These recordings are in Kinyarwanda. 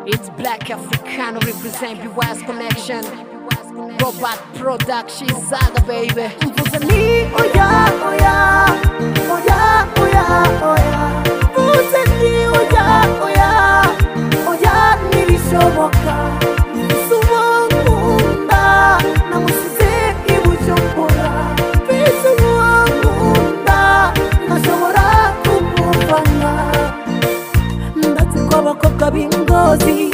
It's Black Africano represent BY's connection. Robot Productions Saga baby. Mvuze nti oya oya oya oya oya Mvuze nti oya oya oya ntibishoboka Mvuze uwo nkunda namusize i Bujumbura Mvuze uwo nkunda ntashobora kumuvana Ndazi ko abakobwa b'ingozi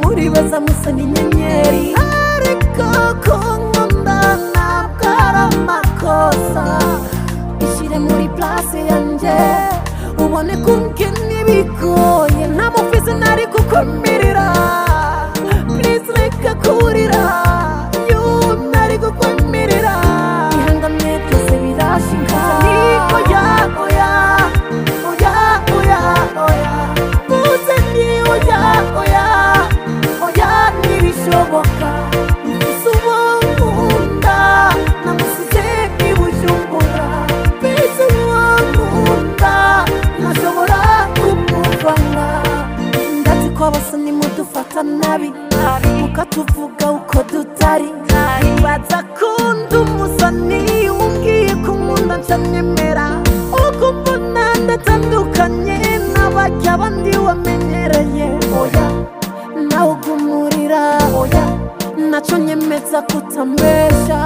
muri beza musa n'inyenyeri ariko ko nkunda ntabwo ari amakosa ishyire muri place yanjye ubone ko ngena ibigoye nta mufizi ntari gukumirira purize reka kurira yumye ari gukumirira ihanganye byose birashinga ni oya oya oya oya oya mvuze ni oya oya oya ntibishoboka mvuze uwo nkunda namusize i bujumbura mvuze uwo nkunda ntashobora kumuvana ndazi ko bose nimudufata nabi mukatuvuga uko dutari baza kundi umusani umbwiye ko nkunda nshanyemera uko mbona ndatandukanye n'abajya abandi wamenyereye oya nawe ugumurira oya nacyo nyemeza kutambesha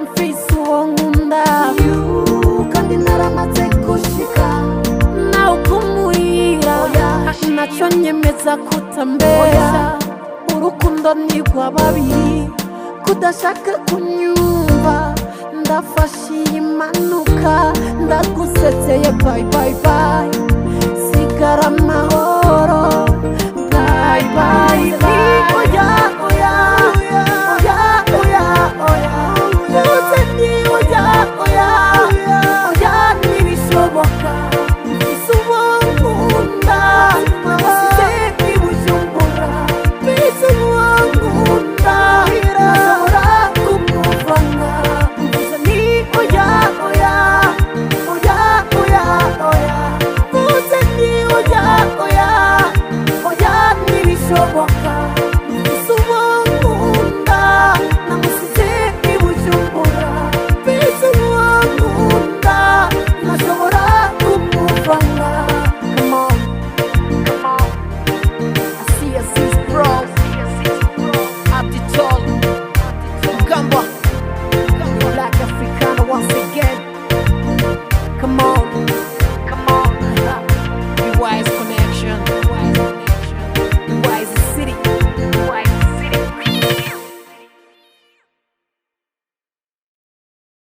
mfise uwo nkunda kandi naramaze gushika nawe ugumurira nacyo nyemeza kutambesha urukundo ni rw'ababiri kudashaka kunyumva ndafashe iyi mpanuka ndagusezeye bayi bayi bayi